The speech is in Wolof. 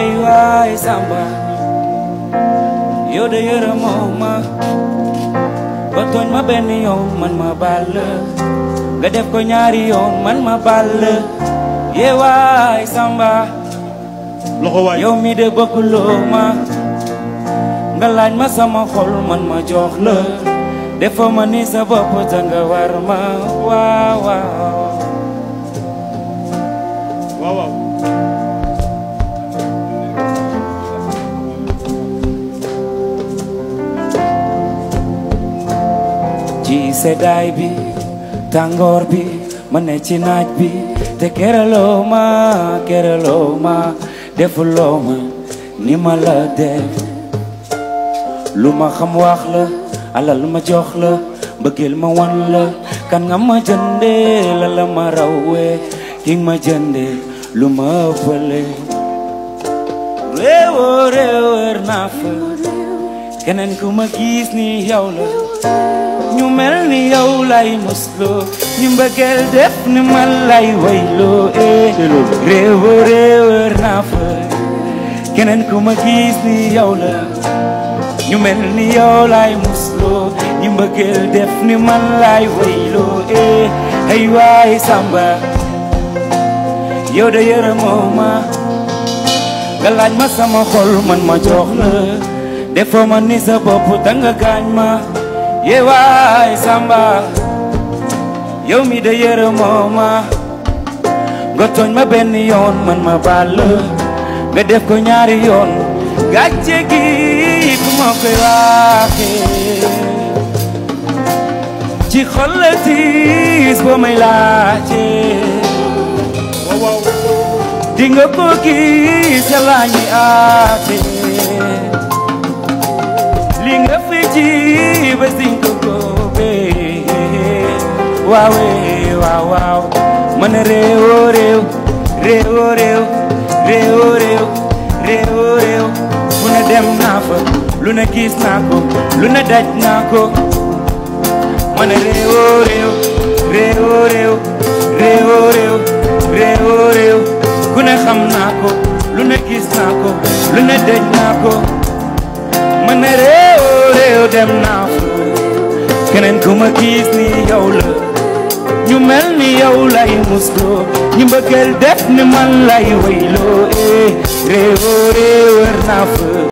ay waay samba yow de yërëmoo ma ba tooñ ma benn yoon man ma baal la nga def ko ñaari yoon man ma baal la yee waay samba loxo waay yow mi de bëgguloo ma nga laaj ma sama xol man ma jox la defoo ma ni sa bopp ta nga war ma waaw waaw waaw waaw ci seddaay bi tàngoor bi ma ne ci naaj bi te keraloo ma keraloo ma defuloo ma ni ma la def lu ma xam wax la alal lu ma jox la mbëggeel ma wan la kan nga ma jënde la la ma rawee ki nga ma jënde lu ma ëppale réewoo réewër naa fa keneen ku ma gis ni yow la ñu mel ni yow lay musloo ñu mbëggeel def ni ma lay wayloo eh réewoo réewër naa fa keneen ku ma gis ni yow la ñu mel ni yow lay musloo ñu mbëggeel def ni ma lay wayloo eh ay waay samba yow de yërëmoo ma nga laaj ma sama xol man ma jox la defoo ma ni sa bopp danga gaañ ma yee waay samba yow mi de yërëmoo ma nga tooñ ma benn yoon man ma baal la nga def ko ñaari yoon gàcce gi ku ma koy waxee ci xol la tiis boo may laajee waaw waaw di nga ko gis la ñuy aate li nga fi ji ba siñ ko góobee waawe waaw waaw man réewoo réew réewoo réew réewoo réew réewoo réew fu ne dem naa fa lu ne gis naa ko lu ne daj naa ko man réewoo réew réewoo réew réewoo réew réewoo réew ku ne xam naa ko lu ne gis naa ko lu ne daj naa ko man ne réewoo réew dem naa fa keneen ku ma gis ni yow la ñu mel ni yow lay musloo ñu mbëggeel def ni man lay wayloo eh réewoo réew wër naa fa